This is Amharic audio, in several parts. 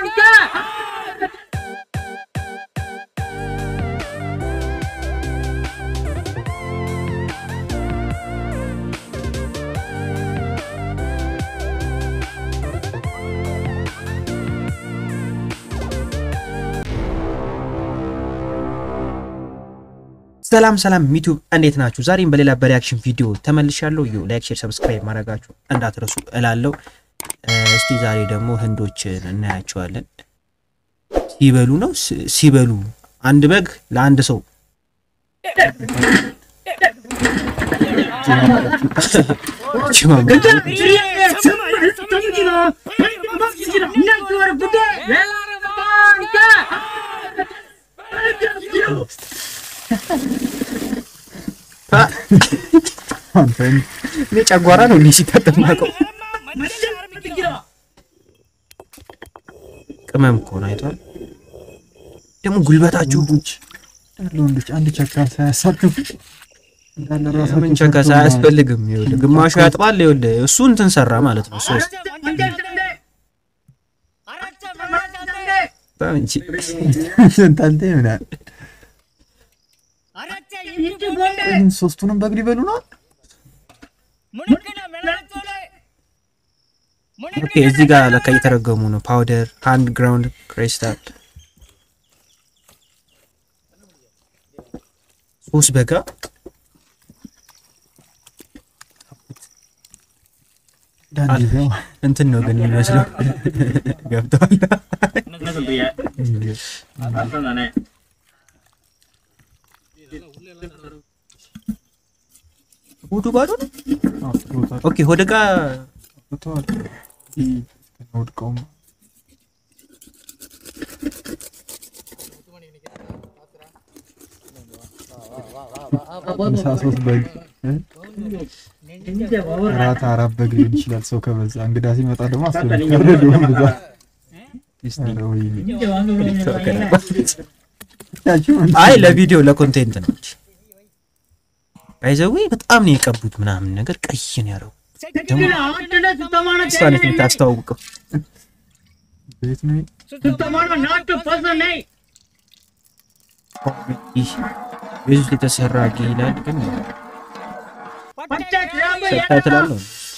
ሰላም ሰላም ዩቲዩብ እንዴት ናችሁ? ዛሬም በሌላ በሪያክሽን ቪዲዮ ተመልሻለሁ። ዩ ላይክ፣ ሼር፣ ሰብስክራይብ ማድረጋችሁ እንዳትረሱ እላለሁ። እስቲ ዛሬ ደግሞ ህንዶችን እናያቸዋለን። ሲበሉ ነው ስ- ሲበሉ አንድ በግ ለአንድ ሰው እኔ ጨጓራ ነው እንዲህ ሲታጠብ ማውቀው። ቅመም እኮ ነው አይቷል። ደግሞ ጉልበታችሁ ወንዶች እንዳለ ወንዶች አንድ ቸካ ሳያሳክፉ እንዳለ ራሳቸው ምን ቸከሳ ሰርተው አያስፈልግም። ይኸውልህ ግማሹ ያጥባል። ይኸውልህ እሱ እንትን ሰራ ማለት ነው። ሶስት በጣም እንጂ እንታንተ ይሆናል። ይህን ሶስቱንም በግ ሊበሉ ነው። ኦኬ፣ እዚህ ጋር ለካ እየተረገሙ ነው። ፓውደር ሃንድ ግራውንድ ክሪስታል ሶስት በጋ ዳንዲ ነው እንትን ነው ግን የሚመስለው ገብተዋል። ሆዱ ባዶ ነው። አጥሮታል ኦኬ፣ ሆደ ጋ አጥሮታል። ይህ ወድቀውም ምሳ ሶስት በግ እ? እራት አራት በግ ሊሆን ይችላል። ሰው ከበዛ እንግዳ ሲመጣ ደግሞ አስፈረደውን ብዛት ኧረ ወይኔ። ያቺው እንትን አይ ለቪዲዮ ለኮንቴንት ነው እንጂ ባይዘዌ በጣም ነው የቀቡት ምናምን ነገር ቀይ ነው ያደረጉት። እሷ ነች የምታስተዋውቀው። ቤት ነው ይህ ቤት ውስጥ የተሰራ ጌ ይላል ግን ሰብታይትል አለው።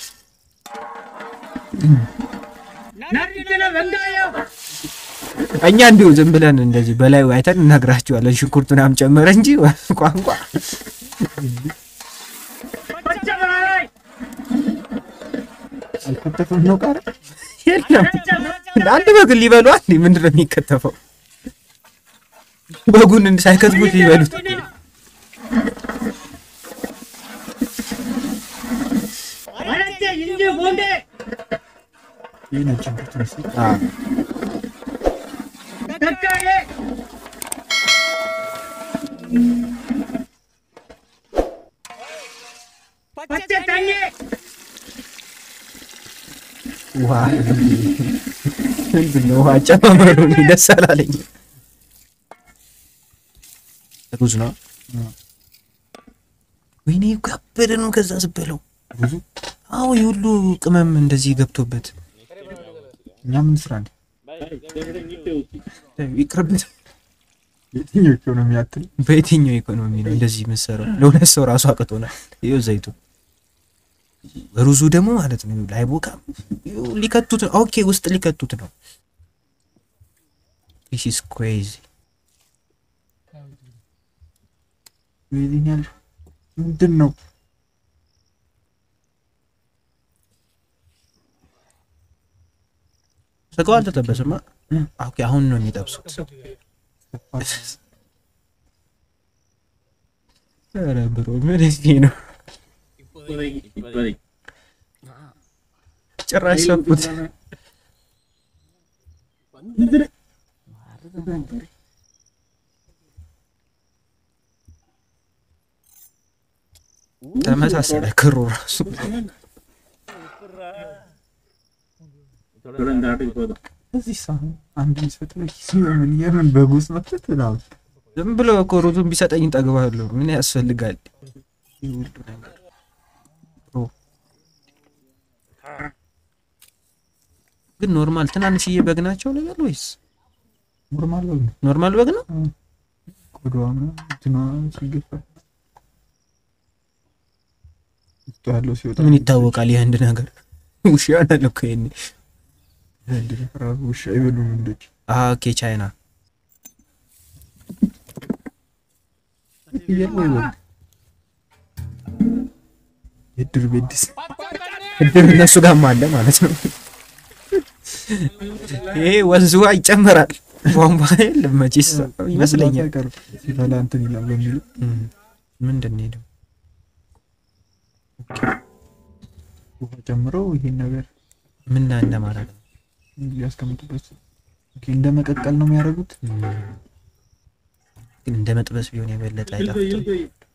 እኛ እንዲሁ ዝም ብለን እንደዚህ በላዩ አይተን እነግራቸዋለን። ሽንኩርት ምናምን ጨመረ እንጂ ቋንቋ አልከተፈም ነው ቃል የለም። አንድ በግ ሊበሉ አንዴ ምንድን ነው የሚከተፈው? በጉን እንድ- ሳይከትፉት ሊበሉት ይህ ነጭ ሽንኩርት መሰለኝ። አዎ። ውሃ ምንድን ነው ውሃ አጨማመሩ እኔ ደስ አላለኝ። ሩዝ ነው። ወይኔ ከበደ ነው። ከዛ ስበለው ብዙ አዎ የሁሉ ቅመም እንደዚህ ገብቶበት እኛ ምን ስራ እንዴ? ይቅርበት። የትኞቹ ነው የሚያክል በየትኛው ኢኮኖሚ ነው እንደዚህ መሰራው? ለሁለት ሰው ራሱ አቅቶናል። ይኸው ዘይቱ ሩዙ ደግሞ ማለት ነው ላይቦካም ይኸው ሊከቱት ነው። ኦኬ ውስጥ ሊከቱት ነው። ዲስ ኢዝ ክሬዚ ይሄኛል ምንድን ነው? ስጋው አልተጠበሰማ። ኦኬ አሁን ነው የሚጠብሱት። ኧረ ብሮ ምን እዚህ ነው ጭራሽ ሰፉት። ተመሳሰለ ክሩ ራሱ እዚህ ሳህን አንድ ሚስፈጥ ነው ሲሆን የምን በጉስ መጥተት ነው ዝም ብሎ እኮ ሩዙን ቢሰጠኝ ጠግባለሁ። ምን ያስፈልጋል? ይህ ሁሉ ነገር ብሮ ግን ኖርማል ትናንሽዬ በግ ናቸው ልበል ወይስ ኖርማል በግ ነው። ኖርማል በግ ነው? ቆዳዋ ምናምን እንትኗ ሲገፋ ውስጡ ያለው ሲወጣ ምን ይታወቃል? የህንድ ነገር ውሻ ያለ እኮ ይሄኔ። ህንድ ራሱ ውሻ አይበሉም እንዶች አዎ ኦኬ ቻይና ፍየል ወይ በግ የድር ቤድስ እድር እነሱ ጋርም አለ ማለት ነው። ይሄ ወንዝ ውሃ ይጨመራል። ቧንቧ የለም መቼስ ይመስለኛል። አይቀርም ሲፈላ እንትን ይላል በሚሉ እም፣ ምንድን ነው የሄደው? ውሃ ጨምረው ይሄን ነገር ምን እንደማለት ነው? ያስቀምጡበት ኦኬ፣ እንደ መቀቀል ነው የሚያደርጉት። ግን እንደ መጥበስ ቢሆን የበለጠ አይጣፍጥም?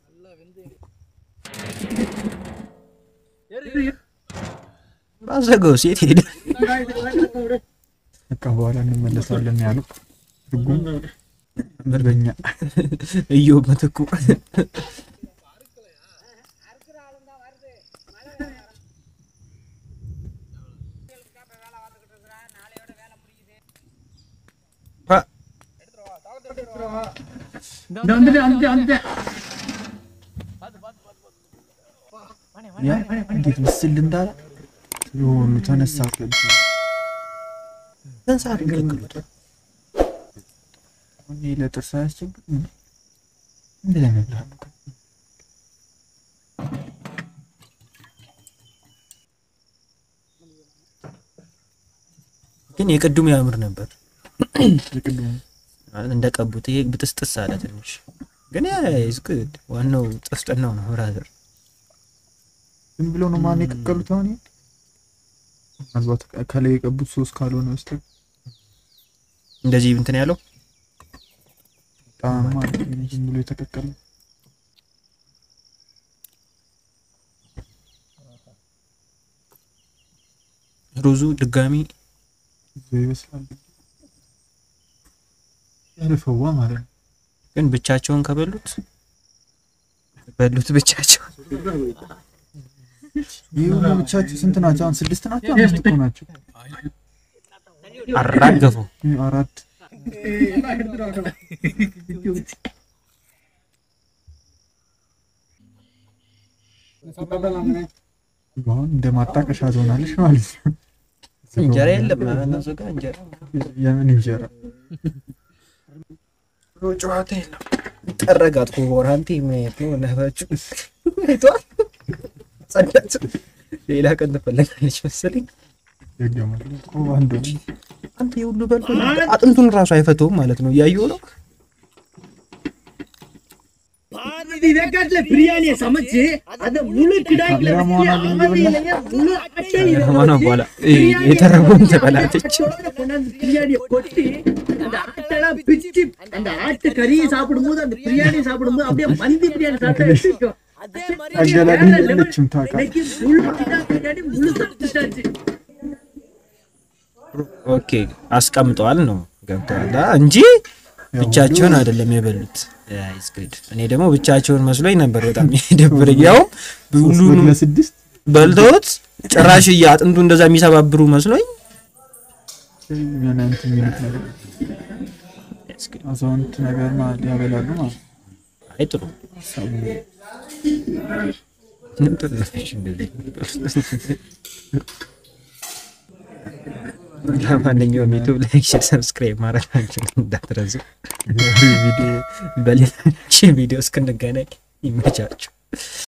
ባዘገው ሴት ሄደ። በቃ በኋላ እንመለሳለን ያለው ትርጉም በኛ እዮብ ምትኩ ያ እንዴት ምስል እንዳለ የሆኑ ተነሳ ገብቶ ስንት ሰዓት ይቀቅሉት? ይሄ ለጥርስ አያስቸግርም እንዴ ለመብላት ነው ግን የቅድሙ ያምር ነበር የቅድሙ እንደቀቡት። ይሄ ብጥስጥስ አለ ትንሽ። ግን ያ ኢዝ ጉድ። ዋናው ጥፍጥናው ነው ብራዘር። ዝም ብሎ ነው ማን የቀቀሉት አሁን ይሄ? ምናልባት ከላይ የቀቡት ሶስት ካልሆነ በስተቀር እንደዚህ እንትን ያለው በጣም ማለት ነው ዝም ብሎ የተቀቀለ ሩዙ ድጋሚ ይዞ ይመስላል ያለፈዋ ማለት ነው። ግን ብቻቸውን ከበሉት በሉት ብቻቸውን ይህ ሁሉ ብቻቸው ስንት ናቸው? አሁን ስድስት ናቸው፣ አምስት እኮ ናቸው። አራገፉ። ይህ አራት አሁን እንደ ማጣቀሻ ትሆናለች ማለት ነው። እንጀራ የለም እነሱ ጋር እንጀራ የምን እንጀራ ጨዋታ የለም። ጠረጋት ኮቦራንቲ ምክንያት ነው ነፋችሁ አይቷል። ጸዳት ሌላ ቀን ትፈለጋለች መሰለኝ። ደገመ እኮ አንዱ አንተ የሁሉ በልቶ አጥንቱን ራሱ አይፈተውም ማለት ነው። እያየሁ ነው። ಇದಕ್ಕಾಗ್ಲೇ ಬಿರಿಯಾನಿ ಸಮಸ್ಯೆ ಅದು ಮುಳು ಗಿಡಾಗ್ಲೇ ካሜራማን አገኘ ಮುಳು ಅಷ್ಟೇ ከሆነ በኋላ የተረፈውን ትበላለች። கொண்டாந்து பிரியாணியை கொட்டி அந்த ஆட்டெல்லாம் பிச்சு அந்த ஆட்டு கறியை சாப்பிடும்போது அந்த பிரியாணி சாப்பிடும்போது அப்படியே மந்தி பிரியாணி சாப்பிட்டா எப்படி இருக்கும்? አገላቢ የለችም ታውቃለህ። இன்னைக்கு முழு கிடா பிரியாணி முழு சாப்பிட்டாச்சு ኦኬ አስቀምጠዋል ነው ገብተዋል እንጂ ብቻቸውን አይደለም የበሉት። It's good። እኔ ደግሞ ብቻቸውን መስሎኝ ነበር በጣም የደበረኝ። ያውም ሶስት በግ ሁሉንም ለስድስት በልተውት ጭራሽ አጥንቱ እንደዛ የሚሰባብሩ መስሎኝ የሆነ እንትን የሚሉት ነገር አዛውንት ነገር ማለት ያበላሉ ማለት ነው። አይ ጥሩ ሰው ጥሩ ነች እንደዚህ። ለማንኛውም ዩቱብ ላይክ፣ ሼር፣ ሰብስክራይብ ማድረጋችሁን እንዳትረሱ። በሌላ ቪዲዮ እስክንገናኝ ይመቻችሁ።